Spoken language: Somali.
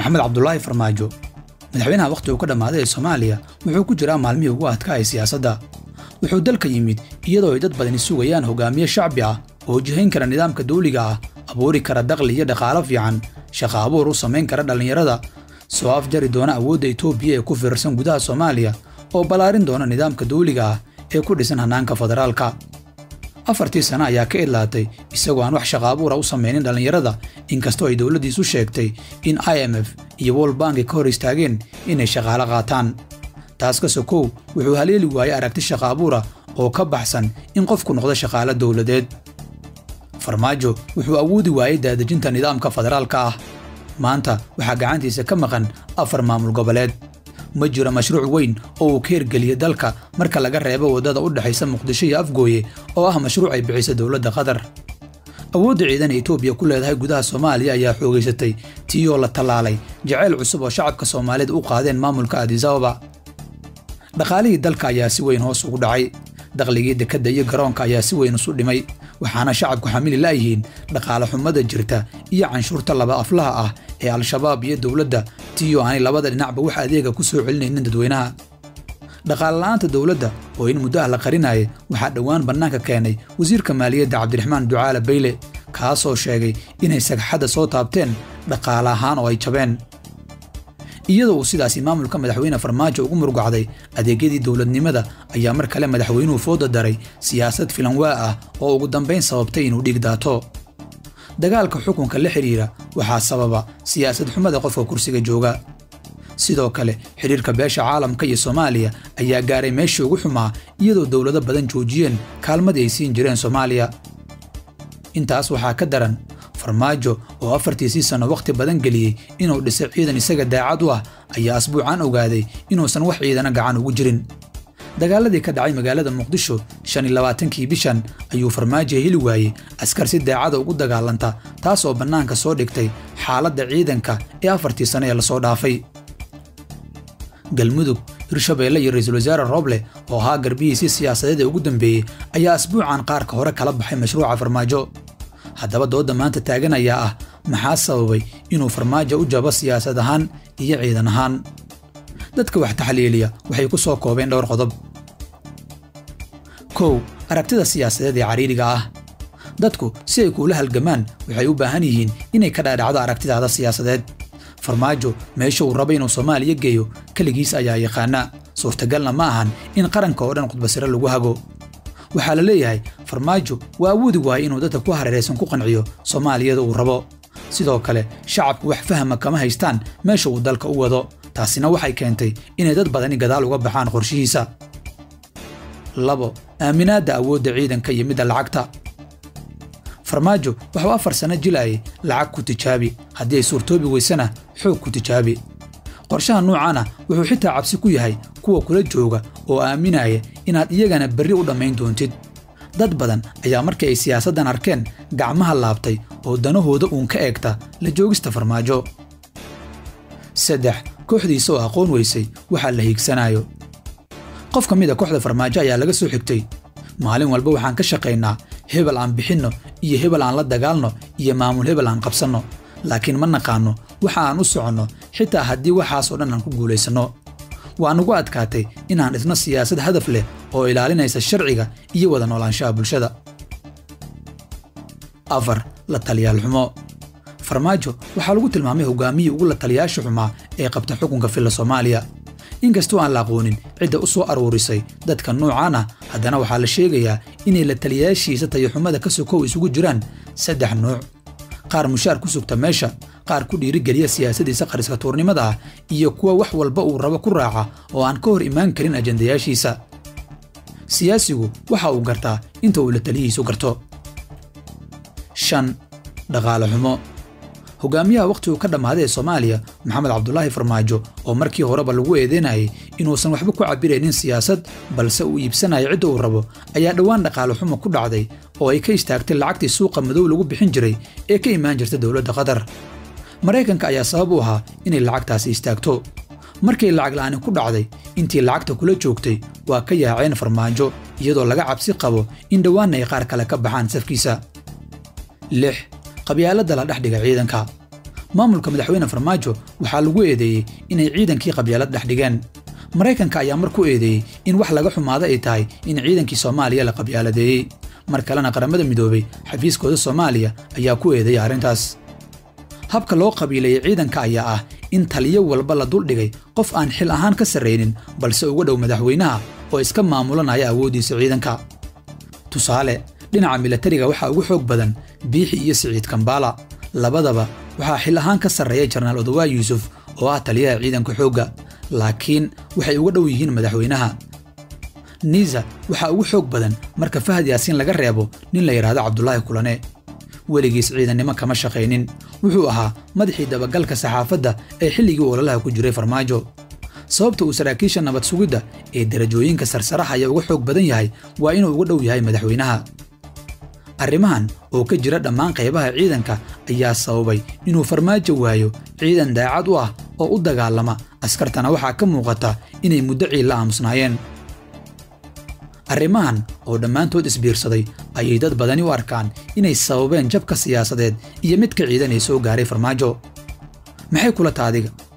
maxamed cabdulaahi farmaajo madaxweynaha wakhtigu ka dhammaaday ee soomaaliya wuxuu ku jiraa maalmihii ugu adkaaya siyaasadda wuxuu dalka yimid iyadoo ay dad badani sugayaan hogaamiye shacbi ah oo jihayn kara nidaamka dawliga ah abuuri kara dakhli iyo dhaqaalo fiican shaqa abuur u samayn kara dhallinyarada soo afjari doona awoodda etoobiya ee ku fiirsan gudaha soomaaliya oo ballaarin doona nidaamka dawliga ah ee ku dhisan hannaanka federaalka afartii sano ayaa ka idlaatay isagoo aan wax shaqa abuura u samaynin dhallinyarada inkastoo ay dowladdiisu sheegtay in i m f iyo world banki ka hor istaageen inay shaqaalo qaataan taas ka sokow wuxuu haleeli waayey aragti shaqa abuura oo ka baxsan in qofku noqdo shaqaalo dowladeed farmaajo wuxuu awoodi waayey daadejinta nidaamka federaalka ah maanta waxaa gacantiisa ka maqan afar maamul goboleed ma jiro mashruuc weyn oo uu ka hirgeliyey dalka marka laga reebo waddada u dhexaysa muqdisho iyo afgooye oo ah mashruuc ay bixisa dowladda qatar awoodda ciidan etoobiya ku leedahay gudaha soomaaliya ayaa xoogaysatay tiiyoo la tallaalay jacayl cusub oo shacabka soomaaliyeed u qaadeen maamulka adisababa dhaqaalihii dalka ayaa si weyn hoos ugu dhacay dakhligii dekedda iyo garoonka ayaa si weyn isu dhimay waxaana shacabku xamili la'yihiin dhaqaale xumada jirta iyo canshuurta laba aflaha ah ee al-shabaab iyo dowladda tiyo aanay labada dhinacba wax adeega ku soo celinaynin dadweynaha dhaqaalela'aanta dowladda oo in muddo ah la qarinaya waxaa dhowaan bannaanka keenay wasiirka maaliyadda cabdiraxmaan ducaale bayle kaasoo sheegay inay sagxadda soo taabteen dhaqaale ahaan oo ay jabeen iyadoo uu sidaasi maamulka madaxweyne farmaajo ugu murugacday adeegyadii dowladnimada ayaa mar kale madaxweynuhu fooda daray siyaasad filanwaa ah oo ugu dambayn sababtay inuu dhiig daato dagaalka xukunka la xidhiira waxaa sababa siyaasad xumada qofka kursiga jooga sidoo kale xidhiirka beesha caalamka iyo soomaaliya ayaa gaaray meeshii ugu xumaa iyadoo dowlado badan joojiyeen kaalmadii ay siin jireen soomaaliya intaas waxaa ka daran farmaajo oo afartiisii sanno wakhti badan geliyey inuu dhisay ciidan isaga daacad u ah ayaa asbuucan ogaaday inuusan wax ciidana gacan ugu jirin dagaaladii ka dhacay magaalada muqdisho shan iyo labaatankii bishan ayuu farmaajo heli waayey askar si daacada ugu dagaalanta taas oo bannaanka soo dhigtay xaaladda ciidanka ee afartii sano ee lasoo dhaafay galmudug hirshabeelle iyo ra'iisul wasaare rooble oo ahaa garbihiisii siyaasadeed ee ugu dambeeyey ayaa asbuucan qaarka hore kala baxay mashruuca farmaajo haddaba doodda maanta taagan ayaa ah maxaa sababay inuu farmaajo u jabo siyaasad ahaan iyo ciidan ahaan dadka wax taxliiliya waxay ku soo koobeen dhowr qodob kow aragtida siyaasadeed ee cariiriga ah dadku si ay kuula halgamaan waxay u baahan yihiin inay ka dhaadhacdo aragtidaada siyaasadeed farmaajo meesha uu raba inuu soomaaliya geeyo keligiis ayaa yaqaana suurtagalna ma ahan in qaranka oo dhan khudbasiro lagu hago waxaa la leeyahay farmaajo waa awoodi waayay inuu dadka ku hareeraysan ku qanciyo soomaaliyada uu rabo sidoo kale shacabku wax fahma kama haystaan meesha uu dalka u wado taasina waxay keentay inay dad badani gadaal uga baxaan qorshihiisa labo aaminaadda awoodda ciidanka iyo midda lacagta farmaajo waxuu afar sanno jilaayay lacag ku tijaabi haddii ay suurtoobi weysana xoog ku tijaabi qorshaha nuucaana wuxuu xitaa cabsi ku yahay kuwa kula jooga oo aaminaya inaad iyagana berri u dhammayn doontid dad badan ayaa markii ay siyaasaddan arkeen gacmaha laabtay oo danahooda uun ka eegta la joogista farmaajo saddex kooxdiisa oo aqoon weysay waxaa la hiigsanayo qof ka mida kooxda farmaajo ayaa laga soo xigtay maalin walba waxaan ka shaqaynaa hebel aan bixinno iyo hebel aan la dagaalno iyo maamul hebel aan qabsanno laakiin ma naqaanno waxa aan u soconno xitaa haddii waxaasoo dhan aan ku guulaysanno waa nugu adkaatay inaan dhisno siyaasad hadaf leh oo ilaalinaysa sharciga iyo wada noolaanshaha bulshada afar la taliyaal xumo farmaajo waxaa lagu tilmaamay hogaamiyii ugu la taliyaasha xumaa ee qabta xukunka filla soomaaliya inkastoo aan la aqoonin cidda u soo aruurisay dadka nuucan ah haddana waxaa la sheegayaa inay la taliyaashiisa tayaxumada ka sokow isugu jiraan saddex nuuc qaar mushaar ku sugta meesha qaar ku dhiirigeliya siyaasadiisa qariska tuurnimada ah iyo kuwa wax walba uu rabo ku raaca oo aan ka hor imaan karin ajandayaashiisa siyaasigu waxa uu gartaa inta uu la taliyihiisu garto shan dhaqaale xumo hogaamiyaha wakhtiguu ka dhammaaday ee soomaaliya maxamed cabdulaahi farmaajo oo markii horeba lagu eedeynayay inuusan waxba ku cabbiraynin siyaasad balse uu iibsanayo cidda uu rabo ayaa dhowaan dhaqaale xumo ku dhacday oo ay ka istaagtay lacagtii suuqa madow lagu bixin jiray ee ka imaan jirta dowladda qatar maraykanka ayaa sabab u ahaa inay lacagtaasi istaagto markay lacag la'aani ku dhacday intii lacagta kula joogtay waa ka yaaceen farmaajo iyadoo laga cabsi qabo in dhowaanna ay qaar kale ka baxaan safkiisa lix qabyaaladda la dhex dhiga ciidanka maamulka madaxweyne farmaajo waxaa lagu eedeeyey inay ciidankii qabyaalad dhex dhigeen maraykanka ayaa mar ku eedeeyey in wax laga xumaado ay tahay in ciidankii soomaaliya la qabyaaladeeyey mar kalena qaramada midoobay xafiiskooda soomaaliya ayaa ku eedeeyey arrintaas habka loo qabiilayey ciidanka ayaa ah in taliyo walba la duldhigay qof aan xil ahaan ka sarraynin balse uga dhow madaxweynaha oo iska maamulanaya awooddiisa ciidanka tusaale dhinaca milatariga waxaa ugu xoog badan biixi iyo siciid kambaala labadaba waxaa xil ahaan ka sarreeya jarnaal odowaa yuusuf oo ah taliyaha ciidanka xoogga laakiin waxay uga dhow yihiin madaxweynaha niisa waxaa ugu xoog badan marka fahad yaasiin laga reebo nin la yidhaahdo cabdulaahi kulane weligiis ciidannimo kama shaqaynin wuxuu ahaa madaxii dabagalka saxaafadda ee xilligii ololaha ku jiray farmaajo sababta uu saraakiisha nabad sugidda ee derajooyinka sarsarahaya uga xoog badan yahay waa inuu uga dhow yahay madaxweynaha arrimahan oo ka jira dhammaan qaybaha ciidanka ayaa sababay inuu farmaajo waayo ciidan daacad u ah oo u dagaalama askartana waxaa ka muuqata inay muddo ciilla aamusnaayeen arrimahan oo dhammaantood isbiirsaday ayay dad badani u arkaan inay sababeen jabka siyaasadeed iyo midka ciidan ee soo gaaray farmaajo maxay kula taadiga